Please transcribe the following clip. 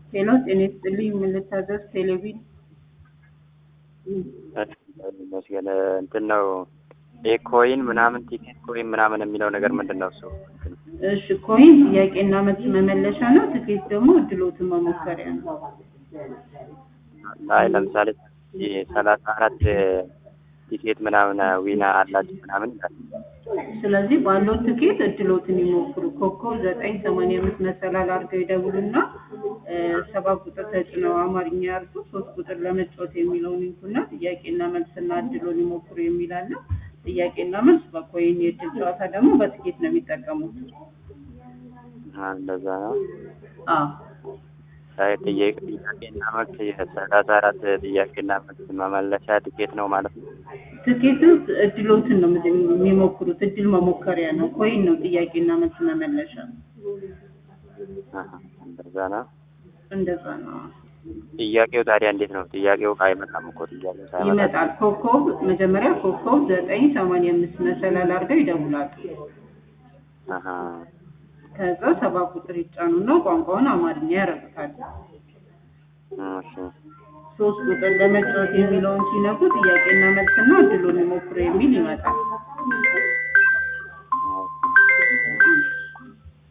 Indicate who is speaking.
Speaker 1: ሄሎ ጤና ይስጥልኝ ምን ልታዘዝ ቴሌቪዥን
Speaker 2: ይመስገን እንትን ነው ኤኮይን ምናምን ቲኬት ኮይን ምናምን የሚለው ነገር ምንድን ነው እሱ?
Speaker 1: እሺ ኮይን ጥያቄና መልስ መመለሻ ነው ትኬት ደግሞ እድሎትን መሞከሪያ ነው
Speaker 2: አይ ለምሳሌ ሰላሳ አራት ቲኬት ምናምን ዊና አላችሁ ምናምን ይላል።
Speaker 1: ስለዚህ ባለው ትኬት እድሎትን ይሞክሩ ኮከብ ዘጠኝ ሰማንያ አምስት መሰላል አድርገው ይደውሉና ሰባ ቁጥር ተጭነው አማርኛ ያርሱ ሶስት ቁጥር ለመጫወት የሚለውን ይንኩና ጥያቄና መልስና እድሎን ይሞክሩ የሚል አለ ጥያቄና መልስ በኮይን የእድል ጨዋታ ደግሞ በትኬት ነው የሚጠቀሙት
Speaker 2: አ፣ እንደዛ ነው።
Speaker 1: አዎ
Speaker 2: አይ ጥያቄ ጥያቄና መልስ የሰላሳ አራት ጥያቄና መልስ መመለሻ ቲኬት ነው ማለት ነው።
Speaker 1: ትኬቱ እድሎትን ነው የሚሞክሩት እድል መሞከሪያ ነው ኮይን ነው ጥያቄና መልስ መመለሻ
Speaker 2: አሀ፣ እንደዛ ነው።
Speaker 1: እንደዛ ነው
Speaker 2: ጥያቄው ታዲያ እንዴት ነው? ጥያቄው አይመጣም እኮ ጥያቄው ሳይመጣ
Speaker 1: ይመጣል ኮከብ መጀመሪያ ኮከብ ዘጠኝ ሰማንያ አምስት መሰላል አድርገው ይደውላሉ
Speaker 2: አሀ፣
Speaker 1: ከዛ ሰባ ቁጥር ይጫኑና ቋንቋውን አማርኛ ያረጉታል
Speaker 2: እሺ፣
Speaker 1: ሶስት ቁጥር ለመጫወት የሚለውን ሲነኩ ጥያቄና መልስና እድሉን ይሞክሩ የሚል ይመጣል